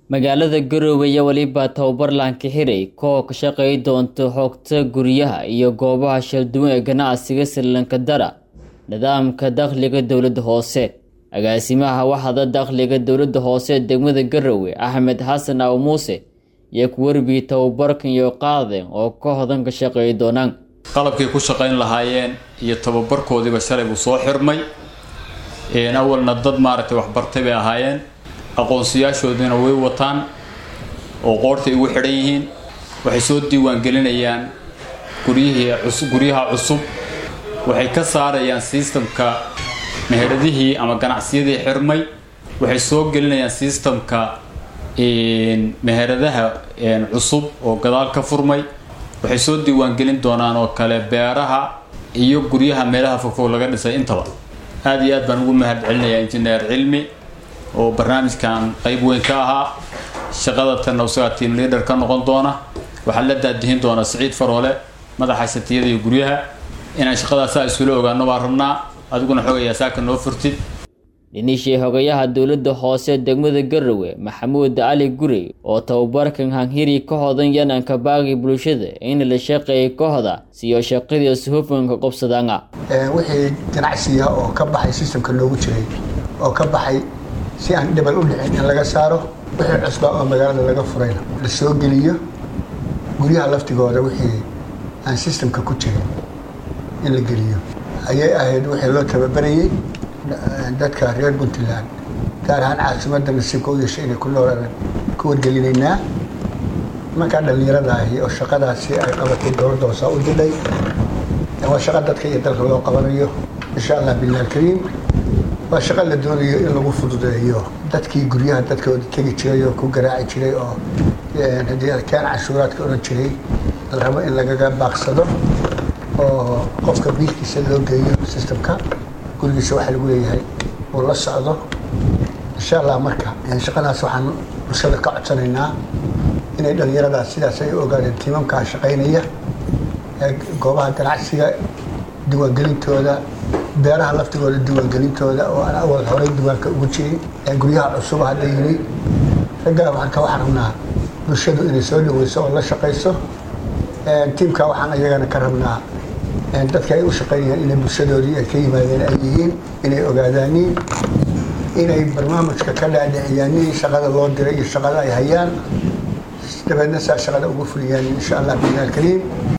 magaalada garowe iyo weliba tababarlaanka xiray koox ka shaqeey doonta xogta guryaha iyo goobaha shalduwan ee ganacsiga srilanka dara nidaamka dakhliga dowladda hoose agaasimaha waxda dakhliga dowladda hoose degmada garowe axmed xasan aw muuse iyo ku warbii tababarkan iyo qaadeen oo kooxdan ka shaqeey doonaan qalabkay ku shaqayn lahaayeen iyo tababarkoodiiba shalay buu soo xirmay awalna dad maaragtay waxbartay bay ahaayeen aqoonsiyaashoodiina way wataan oo qoortay ugu xidhan yihiin waxay soo diiwaangelinayaan guryihii guryaha cusub waxay ka saarayaan sistamka meheradihii ama ganacsiyadii xirmay waxay soo gelinayaan sistamka meheradaha cusub oo gadaal ka furmay waxay soo diiwaangelin doonaan oo kale beeraha iyo guryaha meelaha fogfog laga dhisay intaba aada iyo aad baan ugu mahad celinayaa injineer cilmi oo barnaamijkan qayb weyn ka ahaa shaqada tanna isagaa tiam leader ka noqon doona waxaa la daadihin doonaa siciid faroole madaxa shatiyada iyo guryaha inaan shaqadaasaa isula ogaano baan rabnaa adiguna xogayaa saaka noo furtid dhinishii xogayaha dowladda hoose degmada garowe maxamuud cali gurey oo tababarkan hanhiri ka hodan yananka baaqi bulshada in la shaqeeyay kooxda siyo shaqadiis hufanka qobsadaanga wixii ganacsiga oo ka baxay sistamka loogu jiray oo ka baxay si aan dhibal u dhicin in laga saaro wixii cusbaa oo magaalada laga furayna la soo geliyo guryaha laftigooda wixii aan sistamka ku jirin in la geliyo ayay ahayd wixii loo tababarayay dadka reer puntland gaar ahaan caasimadda nasiibka u yeeshay inay ku noolaan ku wargelinaynaa markaa dhallinyarada ahi oo shaqadaasi ay qabatay dowladda hoosaa u didhay waa shaqo dadka iyo dalka loo qabanayo insha allah billah alkariim waa shaqo la doonayo in lagu fududeeyo dadkii guryaha dadkooda tegi jiray oo ku garaaci jiray oo haddii adkaan cashuuraadka odhan jiray la rabo in lagaga baaqsado oo qofka biilkiisa loo geeyo sistamka gurigiisa waxaa lagu leeyahay uu la socdo insha allah marka shaqadaas waxaan bulshada ka codsanaynaa inay dhallinyaradaas sidaas ay ogaadeen tiimamkaa shaqaynaya goobaha ganacsiga diiwaangelintooda beeraha laftigooda diiwaangelintooda oo aan awal horey diiwaanka ugu jirin guryaha cusub hadda yimi raggaa marka waxaan rabnaa bulshadu inay soo dhaweyso oo la shaqayso tiimka waxaan iyagana ka rabnaa dadka ay u shaqaynayaan inay bulshadoodii ay ka yimaadeen ay yihiin inay ogaadaaniin inay barnaamijka ka dhaadhiciyaaniin shaqada loo diray iyo shaqada ay hayaan dabeedna saa shaqada ugu fuliyaan insha allah bilah alkariim